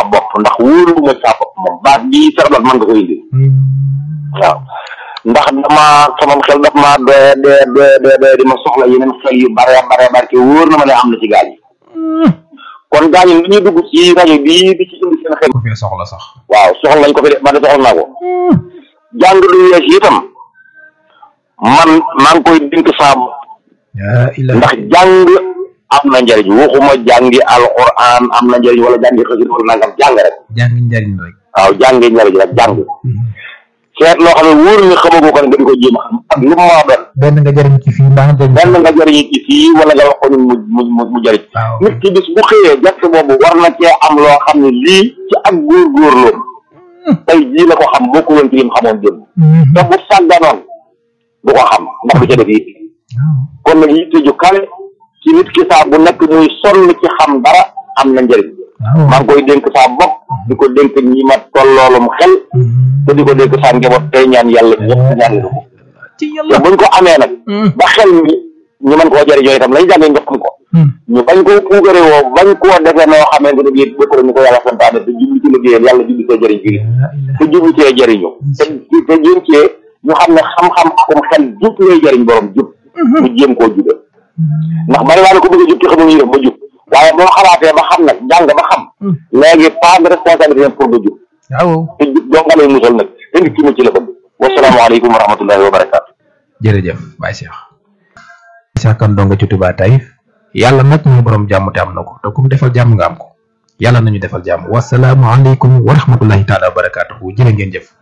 saa bopp ndax wóoruma saa bopp moom baat bii sax mën nga ko indi waaw ndax dama sama xel daf maa doye doye doye doye doye di ma soxla yeneen xel yu bare bare bare te wóor na ma ne am na ci gaal yi kon gaa ñi li ñuy dugg ci rajo bii di ci indi seen xel ko fee soxla sax waaw soxla nañ ko fi de man de soxla naa ko jàng lu yees yi itam man maa ngi koy dénk saa bopp yaa ila ndax jàng am na njëriñ waxuma jàngi alquran am na njëriñ wala jàngi xasida wala nangam jàng rek jàng njariñ rek waaw jàngi njëriñ rek jàng seet loo xam ne wóor nga xamagoo ko ne nga di ko jéem a xam ak lu mu maa doon benn nga jariñ ci fii mbaa nga jariñ benn nga jëriñu ci fii wala nga wax ko ni mu mu mu mu jëriñ waaw nit ki bis bu xëyee gerte boobu war na cee am loo xam ne lii ci ak góorgóorloom tey jii la ko xam bokku woon ci lim xamoon démb te bu sàgganoon du ko xam ndax du ca def yitte kon nag yitte ju kawe ci nit ki saa bu nekk muy sonn ci xam dara am na njëriñ waaw maa ngi koy dénk saa bopp di ko dénk ñi ma tolloolum xel te di ko dénk saa njaboot tey ñaan yàlla ñëpp ñaan lu ko ci te yàlla buñ ko amee nag ba xel mi ñu mën koo jëriñoo itam lañ jàngee nga xam ko ñu bañ koo puugare woo bañ koo defee noo xamante ne bii bokk ñu ko yàlla santaane te jublu ci liggéeyal yàlla jublu see jëriñ fii te jublu see jëriñu te te jéem cee ñu xam ne xam-xam akum xel jub lay jëriñ borom jub mu jéem koo jube ndax bari waa ne ko bëgg a jub te xamul ñu def ba jub waaye boo xalaatee ba xam nag jàng ba xam léegi pas de responsabilité pour nga jub waaw te jub doo nga lay musal nag te nit ki mu ci la bëgg wasalaamaaleykum wa rahmatullahi wa barakaatu jërëjëf Baye Cheikh Cheikh Kane dong ci Touba Taïf yàlla nag mooy borom jàmm te am na ko te ku mu defal jàmm nga am ko yàlla nañu defal jàmm wasalaamu aleykum wa rahmatullahi taala wa barakaatuhu jërë ngeen jëf